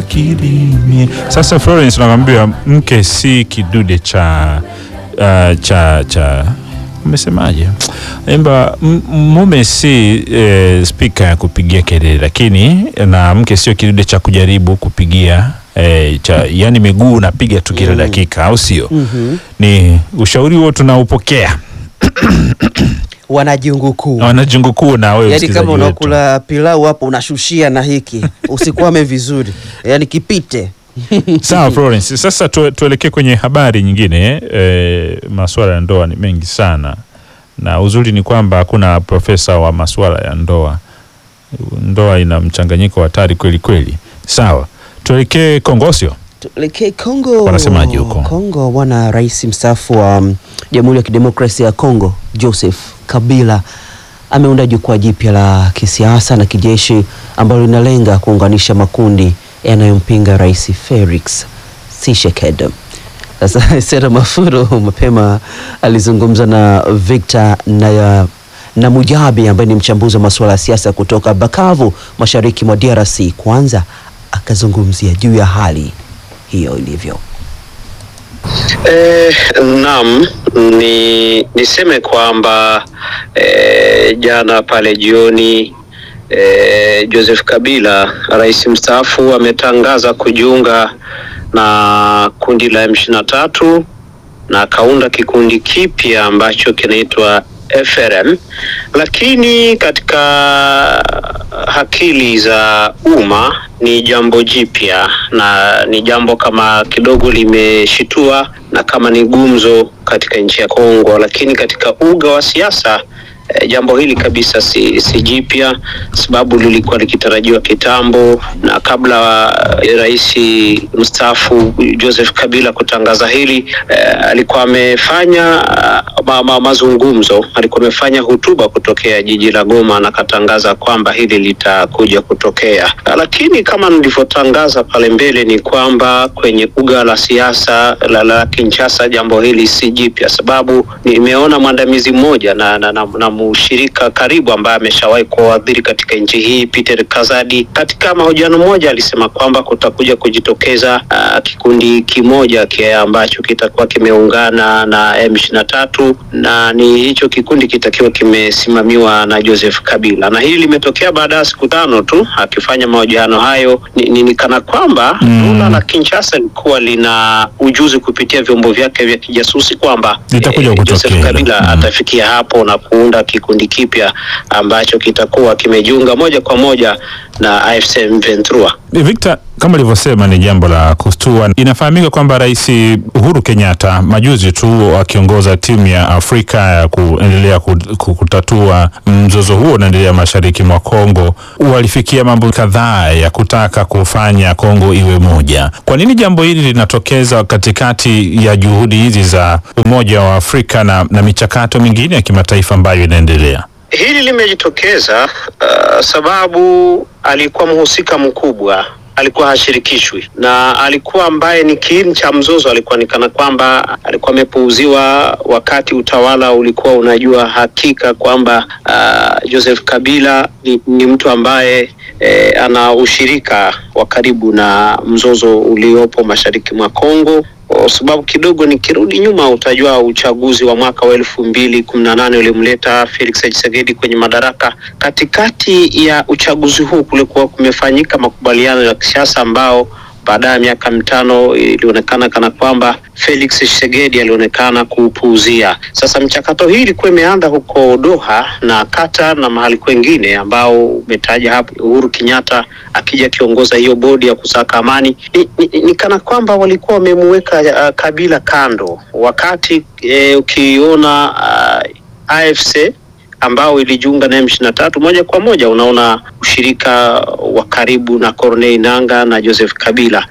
kilimie. Sasa Florence, nakwambia mke si kidude cha uh, cha cha umesemaje? Imba m- mume si eh, spika ya kupigia kelele, lakini na mke sio kidude cha kujaribu kupigia eh, cha yani miguu unapiga tu kila dakika, au sio? Ni ushauri huo tunaupokea wana jungu kuu wana jungu kuu na wewe yaani msikilizaji kama wetu. unakula pilau hapo unashushia na hiki usikwame vizuri yaani kipite Sawa Florence, sasa tu, tuelekee kwenye habari nyingine. E, masuala ya ndoa ni mengi sana, na uzuri ni kwamba hakuna profesa wa masuala ya ndoa. Ndoa ina mchanganyiko hatari kweli kweli. Sawa, tuelekee Kongosio. tuelekee Kongo. Wanasemaje huko? Kongo bwana, rais mstaafu wa mm, Jamhuri ya Kidemokrasia ya Kongo Joseph Kabila ameunda jukwaa jipya la kisiasa na kijeshi ambalo linalenga kuunganisha makundi yanayompinga rais Felix Tshisekedi. Sasa Sera Mafuro mapema alizungumza na Victor Naya na Mujabi ambaye ni mchambuzi wa masuala ya siasa kutoka Bukavu, mashariki mwa DRC. Kwanza akazungumzia juu ya hali hiyo ilivyo. Eh, naam, ni niseme kwamba eh, jana pale jioni eh, Joseph Kabila rais mstaafu ametangaza kujiunga na kundi la M23 na akaunda kikundi kipya ambacho kinaitwa FRM, lakini katika akili za umma ni jambo jipya na ni jambo kama kidogo limeshitua na kama ni gumzo katika nchi ya Kongo, lakini katika uga wa siasa eh, jambo hili kabisa si, si jipya, sababu lilikuwa likitarajiwa kitambo, na kabla eh, rais mstaafu Joseph Kabila kutangaza hili eh, alikuwa amefanya ah, ma, ma, mazungumzo, alikuwa amefanya hotuba kutokea jiji la Goma na akatangaza kwamba hili litakuja kutokea, Ah, lakini kama nilivyotangaza pale mbele ni kwamba kwenye uga la siasa la, la Kinshasa jambo hili si jipya, sababu nimeona mwandamizi mmoja na, na, na, na mshirika karibu ambaye ameshawahi kuadhiri katika nchi hii Peter Kazadi, katika mahojiano moja alisema kwamba kutakuja kujitokeza uh, kikundi kimoja kia ambacho kitakuwa kimeungana na M23 na ni hicho kikundi kitakiwa kimesimamiwa na Joseph Kabila, na hili limetokea baada ya siku tano tu akifanya mahojiano hayo. Ni, ni, ni kana kwamba Mm. dola la Kinshasa lilikuwa lina ujuzi kupitia vyombo vyake vya kijasusi kwamba Litakuja kutokea Joseph hilo. Kabila Mm. atafikia hapo na kuunda kikundi kipya ambacho kitakuwa kimejiunga moja kwa moja na AFC M23. Victor, kama ulivyosema ni jambo la kustua. Inafahamika kwamba Rais Uhuru Kenyatta majuzi tu akiongoza timu ya Afrika ya kuendelea ku- ku- kutatua mzozo huo unaendelea mashariki mwa Kongo, walifikia mambo kadhaa ya kutaka kufanya Kongo iwe moja. Kwa nini jambo hili linatokeza katikati ya juhudi hizi za Umoja wa Afrika na, na michakato mingine ya kimataifa ambayo inaendelea? Hili limejitokeza uh, sababu alikuwa mhusika mkubwa alikuwa hashirikishwi na alikuwa ambaye ni kiini cha mzozo. Alikuwa ni kana kwamba alikuwa amepuuziwa wakati utawala ulikuwa unajua hakika kwamba uh, Joseph Kabila ni, ni mtu ambaye eh, ana ushirika wa karibu na mzozo uliopo mashariki mwa Kongo kwa sababu kidogo nikirudi nyuma utajua uchaguzi wa mwaka wa elfu mbili kumi na nane ulimleta Felix Tshisekedi kwenye madaraka. Katikati ya uchaguzi huu kulikuwa kumefanyika makubaliano ya kisiasa ambao baada ya miaka mitano ilionekana kana kwamba Felix Tshisekedi alionekana kuupuuzia. Sasa mchakato hii ilikuwa imeanza huko Doha na Qatar na mahali kwengine ambao umetaja hapo, Uhuru Kenyatta akija akiongoza hiyo bodi ya kusaka amani. Ni, ni, ni kana kwamba walikuwa wamemuweka uh, Kabila kando, wakati eh, ukiona uh, AFC ambao ilijiunga na M23 moja kwa moja, unaona ushirika wa karibu na Corneille Nangaa na Joseph Kabila,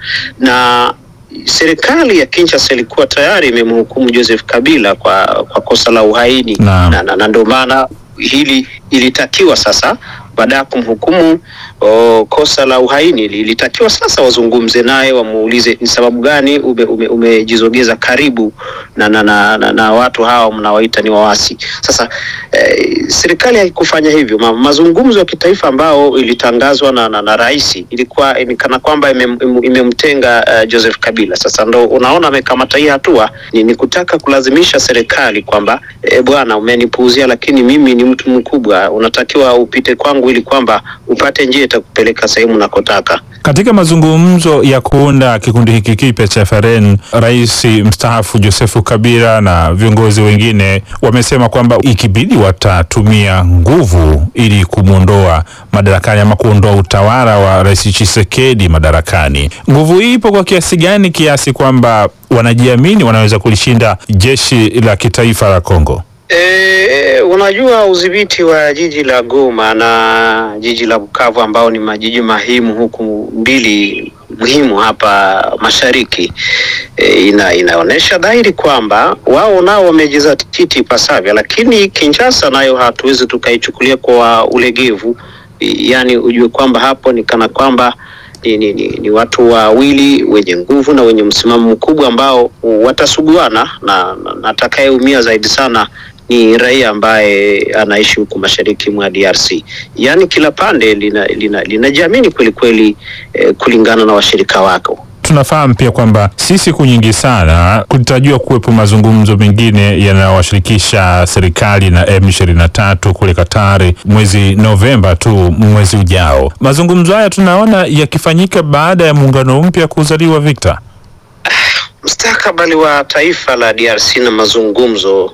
na serikali ya Kinshasa ilikuwa tayari imemhukumu Joseph Kabila kwa, kwa kosa la uhaini Naam. na, na, na ndio maana hili ilitakiwa sasa baada ya kumhukumu o, kosa la uhaini ilitakiwa sasa wazungumze naye wamuulize ni sababu gani ume- ume- umejizogeza karibu na, na, na, na, na watu hawa mnawaita ni wawasi. Sasa eh, serikali haikufanya hivyo. Ma, mazungumzo ya kitaifa ambao ilitangazwa na, na, na rais ilikuwa ni kana kwamba imem- im- imemtenga uh, Joseph Kabila. Sasa ndo unaona amekamata hii hatua ni, ni kutaka kulazimisha serikali kwamba e, bwana umenipuuzia, lakini mimi ni mtu mkubwa, unatakiwa upite kwangu ili kwamba upate njia itakupeleka sehemu unakotaka. Katika mazungumzo ya kuunda kikundi hiki kipya cha FRN, rais mstaafu Josefu Kabila na viongozi wengine wamesema kwamba ikibidi watatumia nguvu ili kumwondoa madarakani ama kuondoa utawala wa rais Tshisekedi madarakani. Nguvu hii ipo kwa kiasi gani, kiasi kwamba wanajiamini wanaweza kulishinda jeshi la kitaifa la Kongo? E, unajua udhibiti wa jiji la Goma na jiji la Bukavu ambao ni majiji muhimu huku mbili muhimu hapa mashariki e, ina, inaonyesha dhahiri kwamba wao nao wamejizatiti ipasavyo, lakini Kinshasa nayo hatuwezi tukaichukulia kwa ulegevu, yaani ujue kwamba hapo ni kana kwamba ni, ni, ni, ni watu wawili wenye nguvu na wenye msimamo mkubwa ambao watasuguana na, na, na atakayeumia zaidi sana ni raia ambaye anaishi huku mashariki mwa DRC. Yaani kila pande linajiamini lina, linajiamini kweli kweli eh, kulingana na washirika wako. Tunafahamu pia kwamba si siku nyingi sana kulitarajiwa kuwepo mazungumzo mengine yanayowashirikisha serikali na M23 kule Katari mwezi Novemba tu mwezi ujao. Mazungumzo haya tunaona yakifanyika baada ya muungano mpya kuzaliwa. Victor, Mustakabali wa taifa la DRC na mazungumzo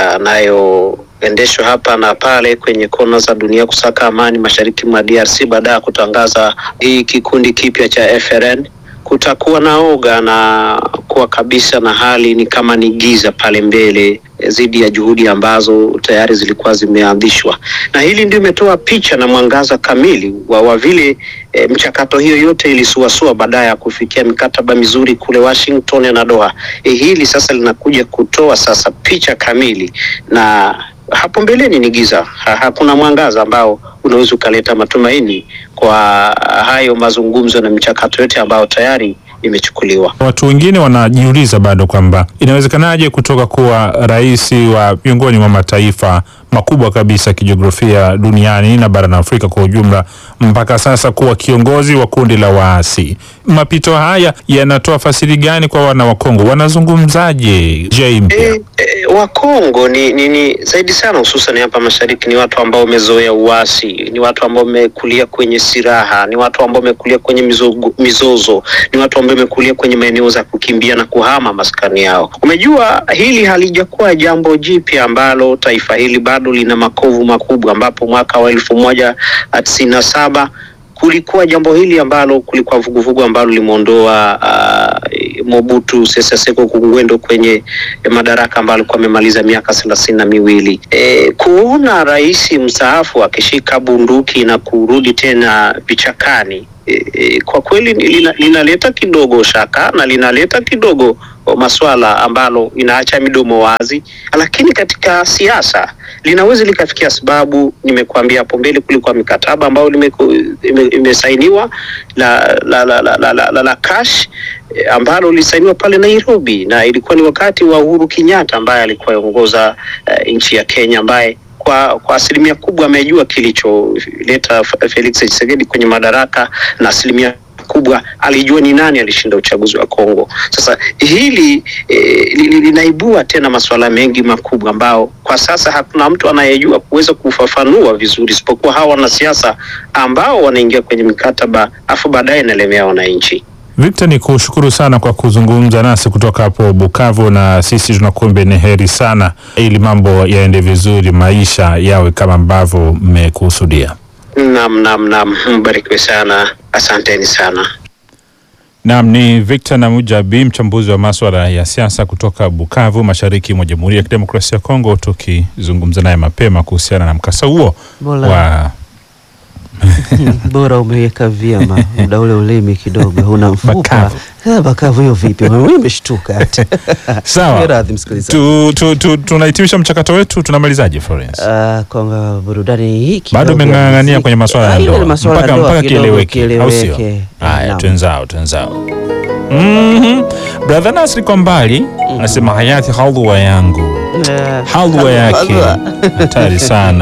yanayoendeshwa hapa na pale kwenye kona za dunia kusaka amani mashariki mwa DRC baada ya kutangaza hii kikundi kipya cha FRN kutakuwa na oga na kuwa kabisa na hali ni kama ni giza pale mbele dhidi ya juhudi ambazo tayari zilikuwa zimeanzishwa, na hili ndio imetoa picha na mwangaza kamili wa, wa vile e, mchakato hiyo yote ilisuasua baadaye ya kufikia mikataba mizuri kule Washington na Doha. E, hili sasa linakuja kutoa sasa picha kamili, na hapo mbeleni ni giza, ha, hakuna mwangaza ambao unaweza ukaleta matumaini kwa hayo mazungumzo na michakato yote ambayo tayari imechukuliwa. watu wengine wanajiuliza bado kwamba inawezekanaje kutoka kuwa rais wa miongoni mwa mataifa makubwa kabisa kijiografia duniani na barani Afrika kwa ujumla mpaka sasa kuwa kiongozi wa kundi la waasi. Mapito haya yanatoa fasiri gani kwa wana wa Kongo? Wanazungumzaje je mpya? E, e, Wakongo ni, ni, ni zaidi sana hususan hapa mashariki ni watu ambao wamezoea uasi, ni watu ambao wamekulia kwenye silaha, ni watu ambao wamekulia kwenye mizogo, mizozo, ni watu ambao wamekulia kwenye maeneo za kukimbia na kuhama maskani yao. Umejua hili halijakuwa jambo jipya ambalo taifa hili bado lina makovu makubwa, ambapo mwaka wa elfu moja tisini na saba kulikuwa jambo hili ambalo kulikuwa vuguvugu ambalo limeondoa uh, Mobutu Sese Seko Kungwendo kwenye madaraka ambayo alikuwa amemaliza miaka thelathini na miwili. E, kuona rais mstaafu akishika bunduki na kurudi tena vichakani e, e, kwa kweli lina, linaleta kidogo shaka na linaleta kidogo maswala ambalo inaacha midomo wazi, lakini katika siasa linaweza likafikia sababu. Nimekuambia hapo mbele, kulikuwa mikataba ambayo imesainiwa la la la la, la, la, la, la cash ambalo lilisainiwa pale Nairobi, na ilikuwa ni wakati wa Uhuru Kenyatta ambaye alikuwa aongoza uh, nchi ya Kenya ambaye kwa kwa asilimia kubwa amejua kilicholeta Felix Tshisekedi kwenye madaraka na asilimia kubwa alijua ni nani alishinda uchaguzi wa Kongo. Sasa hili eh, linaibua tena masuala mengi makubwa ambao kwa sasa hakuna mtu anayejua kuweza kufafanua vizuri isipokuwa hawa wanasiasa ambao wanaingia kwenye mikataba afu baadaye inalemea wananchi. Victor, ni kushukuru sana kwa kuzungumza nasi kutoka hapo Bukavu, na sisi tunakuombe ni heri sana, ili mambo yaende vizuri, maisha yawe kama ambavyo mmekusudia. Naam, naam, naam, mbarikiwe sana, asanteni sana. Naam, ni Victor Namujabi, mchambuzi wa maswala ya siasa kutoka Bukavu, mashariki mwa Jamhuri ya Kidemokrasia ya Kongo, tukizungumza naye mapema kuhusiana na mkasa huo Bora. wa Bora umeweka vyema muda ule ulimi kidogo una mfupa Bakavu. Eh, bakavu hiyo vipi? Mimi nimeshtuka. sawa. Radhi msikilizaji. Tu, tu, tu, tunahitimisha mchakato wetu, tunamalizaje Florence? Ah, kwa burudani hii Bado kidogo ya umeng'ang'ania muziki. kwenye maswala ya Ah, ile ndoa maswala ya mpaka ndoa mpaka kidogo kieleweke, au sio? kieleweke. Haya, Naam. twenzao twenzao. Mhm. Brother Nasri kwa mbali anasema hayati halwa yangu halwa yake Halwa. hatari sana